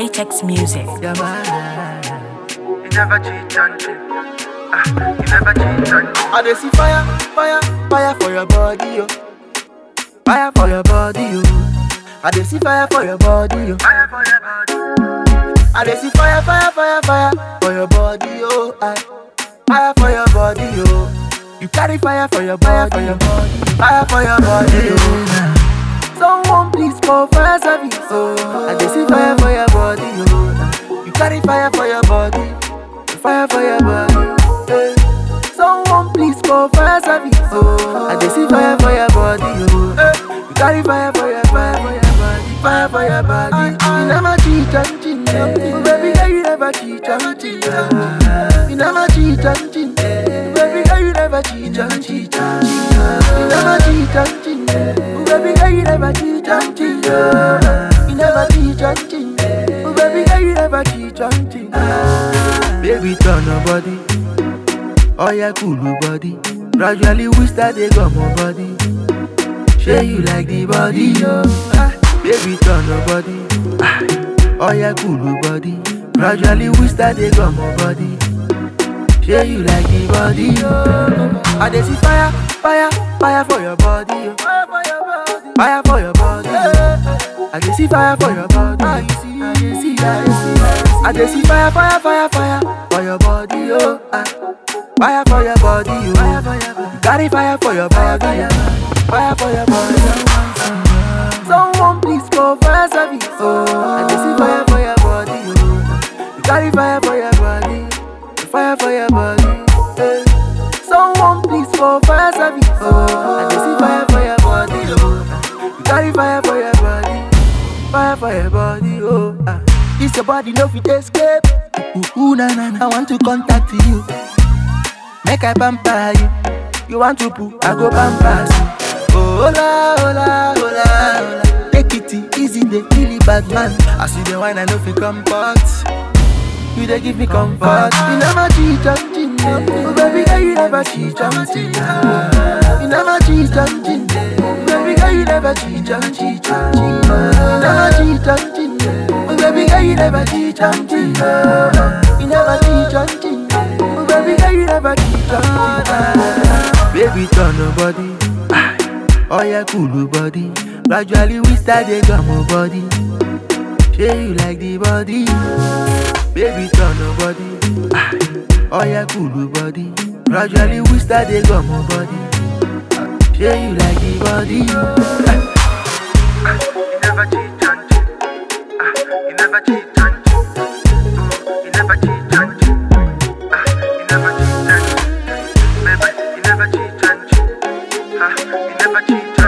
HX Music. Yeah, man. You never cheat on me. Ah, you never cheat on me. I dey see fire, fire, fire for your body, yo. Fire for your body, yo. I dey see fire for your body, yo. Fire for your body. I dey see fire, fire, fire, fire for your body, yo. I, fire for your body, yo. You carry fire for your body, for your body, fire for your body, yo. Someone please call fire service, oh. I dey see fire for your body, yo. You carry fire for your body, fire for your body. eh. Someone please call fire service, oh. I dey see fire for your body, yo. Eh. You carry fire for your fire for your body, fire for your body. You never cheat and cheat, oh, baby girl, you never cheat and cheat. oh. You never cheat and cheat, baby girl, you never cheat and cheat. You never cheat and cheat, oh, baby girl, you never cheat and cheat. oh. You never cheat and cheat, oh, baby girl, you never cheat and cheat. Baby, turn your body. Oh yeah, cool body. Gradually we start to come on body. Say you like the body, yo. Ah, baby, turn your body. Ah, oh yeah, cool body. Gradually we start to come on body. Say you like the body, yo. I dey see fire, fire, fire for your body, yo. Fire for your body. I dey see fire for your body. I dey see, I dey see, I dey see. I dey see fire, fire, fire, fire for your body, yo. Ah. Fire for your body, yo. Fire for your body. Carry fire for your body. Fire for your body. Someone please call fire service. Oh, I dey see fire for your body, yo. You carry fire for your body. Fire for your body. eh. Someone please call fire service. Oh, I dey see fire for your body, yo. You carry fire for your body. Fire for your body, oh. Ah. This your body no fit escape. Ooh, ooh, na na na. I want to contact you. Make I pamper you. You want to poo, I go pamper you. Oh, hola, hola, hola, hola. Take it easy, they kill it, bad man. I see the wine, I know fi comfort. You they give me comfort. You never cheat on cheat. Oh, baby girl, you never cheat on cheat. You never cheat on cheat. Oh, baby girl, you never cheat on cheat. You never cheat on cheat. Oh, baby girl, you never cheat on cheat. You never cheat on cheat. Oh, baby girl, you never cheat on cheat. Baby, turn your body. Ah, Oh yeah, cool body. Gradually we start to come on body. Say you like the body. Baby, turn your body. Ah, Oh yeah, cool body. Gradually we start to come on body. Say you like the body. Ah, You never cheat on me. Ah, you never cheat on me. Mm, you never cheat on me. Ah, you never cheat on me. Baby, you never cheat on me. Ah, you never cheat